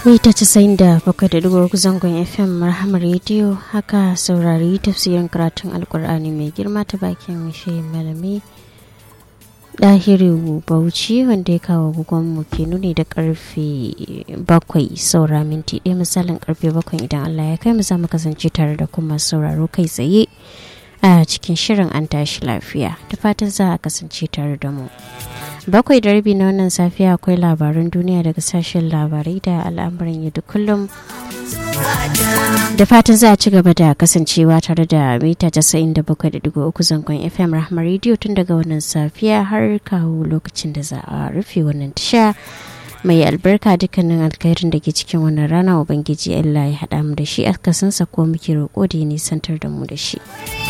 mita casa'in da bakwai da digo zangon fm marhamar rediyo haka saurari tafsirin karatun alkur'ani mai girma ta bakin shi malami ɗahiru bauchi wanda ya kawo gugonmu ke nuni da karfe bakwai saura minti ɗaya misalin karfe bakwai idan allah ya kai mu za mu kasance tare da kuma sauraro kai tsaye a cikin shirin an tashi lafiya da fatan za a kasance tare da mu bakwai da rabi na wannan safiya akwai labaran duniya daga sashen labarai da al'amuran yau da kullum da fatan za a ci gaba da kasancewa tare da mita 97.3 zangon fm rahmar rediyo tun daga wannan safiya har kawo lokacin da za a rufe wannan tasha mai albarka dukkanin alkhairin da ke cikin wannan rana ubangiji allah ya haɗa mu da shi akasinsa ko muke roƙo da ya nisantar da mu da shi